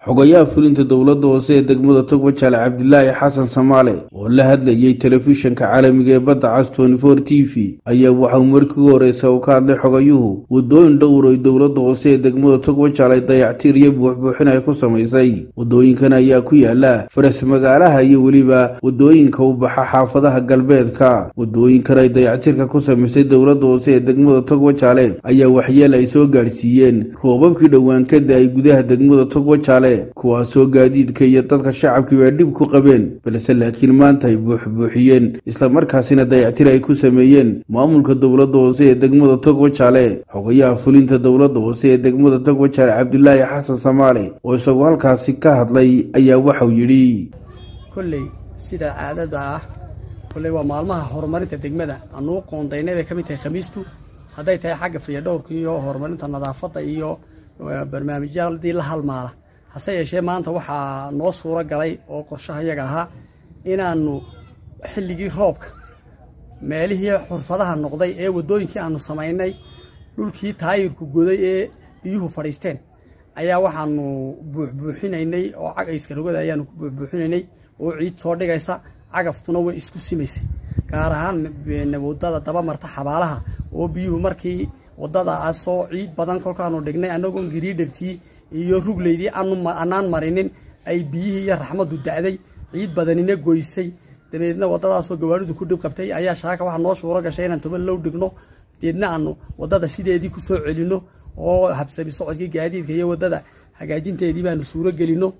xogayaha fulinta dowladda hoose ee degmada togbajaale cabdilaahi xasan samaale oo la hadlayay telefishanka caalamiga ee badda cas tnfor t v ayaa waxauu markii u horeysa uu ka hadlay xogayuhu wadooyin dhowr ay dowladda hoose ee degmada togbajaale dayactiir iyo buuxbuuxin ay ku samaysay wadooyinkan ayaa ku yaala faras magaalaha iyo weliba wadooyinka u baxa xaafadaha galbeedka wadooyinkan ay dayactiirka ku samaysay dowladda hoose ee degmada togbajaale ayaa waxyeel ay soo gaadhsiiyeen roobabkii dhowaan ka da-ay gudaha degmada togbajaale kuwaasoo gaadiidka iyo dadka shacabkii baa dhib ku qabeen balse laakiin maanta ay buuxbuuxiyeen islamarkaasina dayactir ay ku sameeyeen maamulka dowladda hoose ee degmada togbajaale xogayaha fulinta dowladda hoose ee degmada togbajaale cabdilaahi xasan samaale oo isagoo halkaasi ka hadlay ayaa waxau yidhi kolley sida caadada ah kolley waa maalmaha horumarinta degmada anuu qoondaynay bay ka mid tahay khamiistu hadday tahay xagga fiyadhowrka iyo horumarinta nadaafadda iyo barnaamijyadii la halmaala hase yeeshee maanta waxaa noo suuro galay oo qorshaha yaga ahaa inaanu xilligii roobka meelihii xurfadaha noqday ee waddooyinkii aanu samaynay dhulkii taayirku goday ee biyuhu fadhiisteen ayaa waxaanu buuxbuuxinaynay oo cagayska rogada ayaanu ku buuxbuuxinaynay oo ciid soo dhigaysa cagaftuna way isku simaysay gaar ahaan waddada dabamarta xabaalaha oo biyuhu markii waddadaasoo ciid badan kolkaanu dhignay annagoon gariidhabtii iyo rugleydii anaan marinin ay biyihii iyo raxmaddu da'day ciid badanina goysay dabeedna waddadaasoo gawaaridu ku dhib qabtay ayaa shaaka waxaa noo shuuro gashay inaan toban low dhigno deedna aanu waddada sideedii ku soo celinno oo habsabi socodkii gaadiidka iyo waddada hagaajinteedii baanu suuro gelino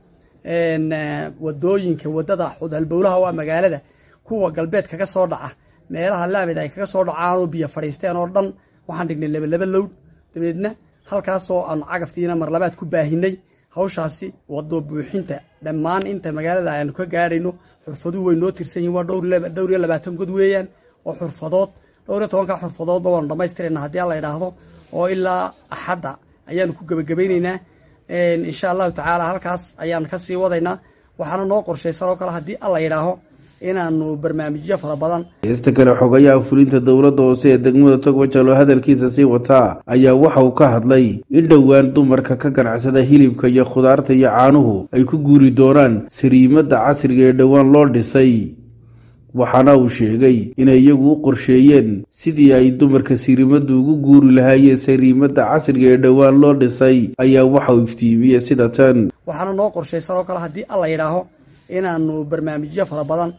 wadooyinka waddada xudhalbowlaha waa magaalada kuwa galbeed kaga soo dhaca meelaha laamid ay kaga soo dhacaanoo biyo fadhiisteen oo dhan waxaan dhignay labalaba lowd dabeedna halkaasoo aanu cagaftiina marlabaad ku baahinay hawshaasi wado buuxinta dhammaan inta magaalada aanu ka gaadhayno xurfaduhu way noo tirsan yihin waa dhowr iyo labaatan god weeyaan oo xurfadood dhowr iyo tobanka xurfadoodba waanu dhammaystirayna haddii alla idhaahdo oo ilaa axadda ayaanu ku gebagabaynaynaa insha allahu tacaala halkaas ayaan kasii wadaynaa waxaana noo qorshaysan oo kale haddii alla yidhaaho inaanu barnaamijyo fara badan heesta kale xogayaha fulinta dowladda hoose ee degmada togbajaal oo hadalkiisa sii wataa ayaa waxa uu ka hadlay in dhowaan dumarka ka ganacsada hilibka iyo khudaarta iyo caanuhu ay ku guuri doonaan sariimadda casriga ee dhowaan loo dhisay waxaana uu sheegay inay iyagu u qorsheeyeen sidii ay dumarka siriimaddu ugu guuri lahaayeen sariimadda casriga ee dhowaan loo dhisay ayaa waxa uu iftiimiyey sida tan waxaana noo qorshaysan oo kale haddii alla yidhaaho inaanu barnaamijyo fara badan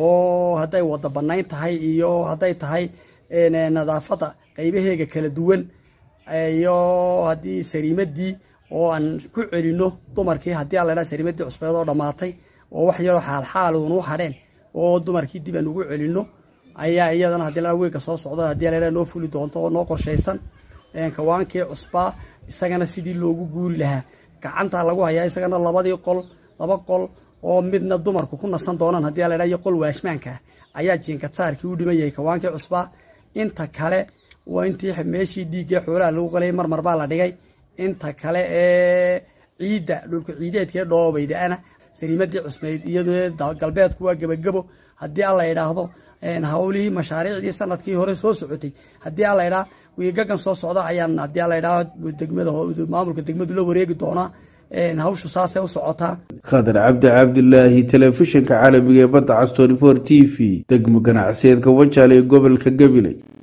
oo hadday wada bannayn tahay iyo hadday tahay nadaafadda qaybaheega kala duwan iyo haddii sariimaddii oo aan ku celinno dumarkii haddii alla yidhaha sariimaddii cusbeed oo dhammaatay oo wax yaroo xaalxaaluunu hadheen oo dumarkii dib aan ugu celinno ayaa iyadana haddii la weega soo socdo haddii la noo fuli doonto oo noo qorshaysan kawaankii cusbaa isagana sidii loogu guuri lahaa gacantaa lagu hayaa isagana labadii qol laba qol oo midna dumarku ku nasan doonaan haddii la iyo qol waashmaanka ayaa jiinkadsaarkii u dhiman yahay kawaankii cusbaa inta kale waa intii meeshii dhiiggee xoolaha lagu qalayay marmar baa la dhigay inta kale ee ciidda dhulka ciideedkee dhoobaydaana sariimadii cusmeyd iyaduna galbeedku waa gebagebo haddii alla idhaahdo hawlihii mashaariicdii sanadkii hore soo socotay haddii alla idhaa wiigagan soo socda ayaan haddii alla idhaa degmada maamulka degmadu la wareegi doonaa hawshu saasay u socotaa khadar cabdi cabdilaahi telefishinka caalamiga ee badda cas tnfor t v degmo ganacsiyeedka wajaale ee gobolka gabiley